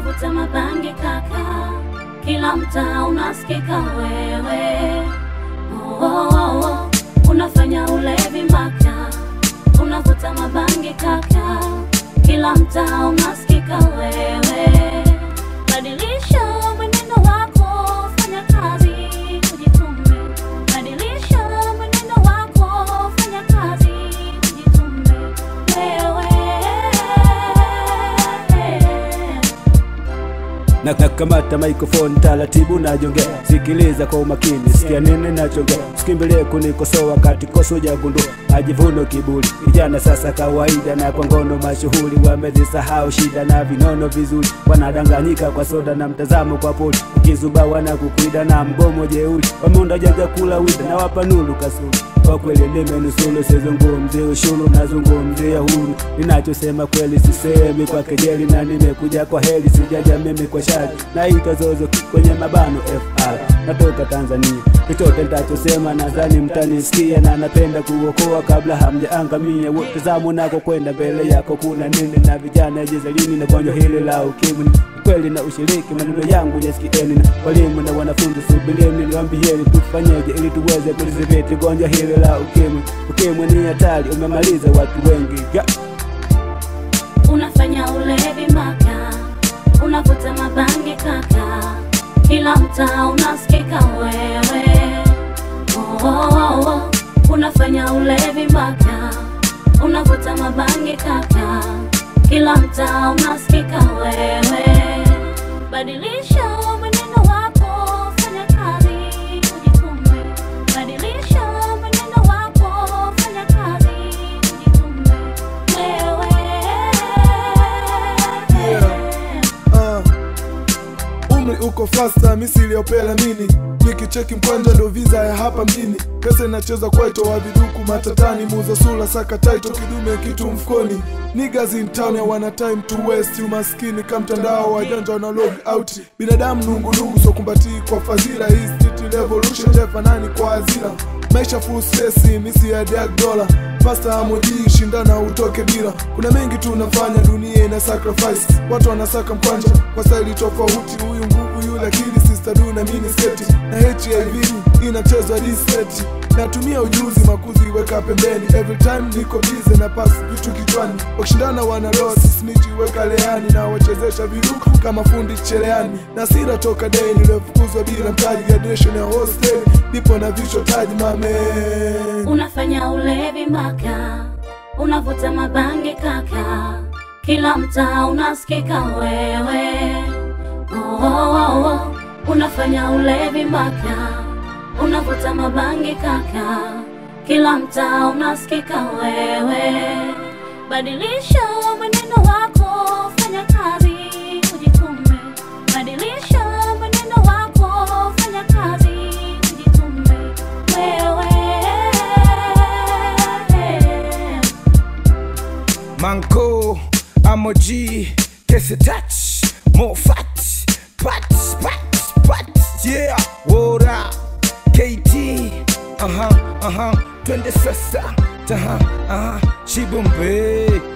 unavuta mabangi kaka, kila mtaa unasikika wewe. Oh, oh, oh, oh. Unafanya ulevi mpaka unavuta mabangi kaka, kila mtaa unasikika wewe. Badilisha mwenendo wako, fanya kazi, ujitume. Badilisha mwenendo wako, fanya kazi, ujitume. Wewe na nakamata microphone taratibu najongea, sikiliza kwa umakini, sikia nini nachongea, sikimbilie kunikosoa wakati koso jagundua majivuno kiburi. Vijana sasa kawaida na kwa ngono mashuhuri, wamezisahau shida na vinono vizuri, wanadanganyika kwa soda na mtazamo kwa poli, ukizuba wanakukwida na mgomo jeuri, wameunda jaja kula wida na wapa nuru kasuri kwa kweli nimenusulu, sizungumzie ushuru, nazungumzia huru. Ninachosema kweli sisemi kwa kejeli, na nimekuja kwa heri, sijaja mimi kwa shari. Naitwa Zozo kwenye mabano FR, natoka Tanzania. Chochote nitachosema nadhani mtanisikia, na napenda kuokoa kabla hamjaangamia. Wote zamu nako kwenda mbele yako kuna nini? Na vijana jezalini na gonjwa hili la ukimwi kweli na ushiriki maneno yangu yasikieni, na walimu na wanafunzi subilieni, niwaambieni tufanyeje ili tuweze kulidhibiti gonjwa hili la ukimwi. Ukimwi ni hatari, umemaliza watu wengi yeah. unafanya ulevi mpaka unavuta mabangi kaka, kila mtaa unasikika wewe. Oh, oh, oh, oh. Unafanya ulevi mpaka unavuta mabangi kaka, kila mtaa unasikika wewe. Badilisha mwenendo wako, fanya kazi, ujitume. Badilisha mwenendo wako, fanya kazi, ujitume. Wewe Uh, umri uko fasta misili ya upela mini nikicheki mkwanja ndo visa ya hapa mjini pesa inacheza kwaito wa viduku matatani muuza sula saka taito kidume kitu mfukoni niggas in town wana time to waste umaskini ka mtandao wajanja wana log out binadamu nungunungu so kumbatii kwa fadhila hii street revolution jefanani kwa azira maisha full stress misi ya dag dollar pasta amoji shindana utoke bila kuna mengi tunafanya dunia ina sacrifice watu wanasaka mkwanja kwa staili tofauti huyu nguvu yule akili sister du na mini sketi na hiv inachezwa diseti natumia ujuzi makuzi weka pembeni every time niko bize na pasi vitu kichwani wakishindana wana losi snitch weka leani na wachezesha viruku kama fundi cheleani na sira toka deni niliyofukuzwa bila mtaji graduation ya hostel nipo na vichwa taji mame unafanya ulevi mpaka unavuta mabangi kaka, kila mtaa unasikika wewe. Oh, oh, oh, oh. Unafanya ulevi mpaka unavuta mabangi kaka, kila mtaa unasikika wewe. Badilisha mwenendo wako, fanya kazi, ujitume. Badilisha mwenendo wako, fanya kazi, ujitume. Wewe Manko, I'm a G, kiss a touch, more fat, pat, pat, pat, yeah, what up, KT, uh huh, uh huh, twende sasa, uh huh, uh huh, Shibumbe,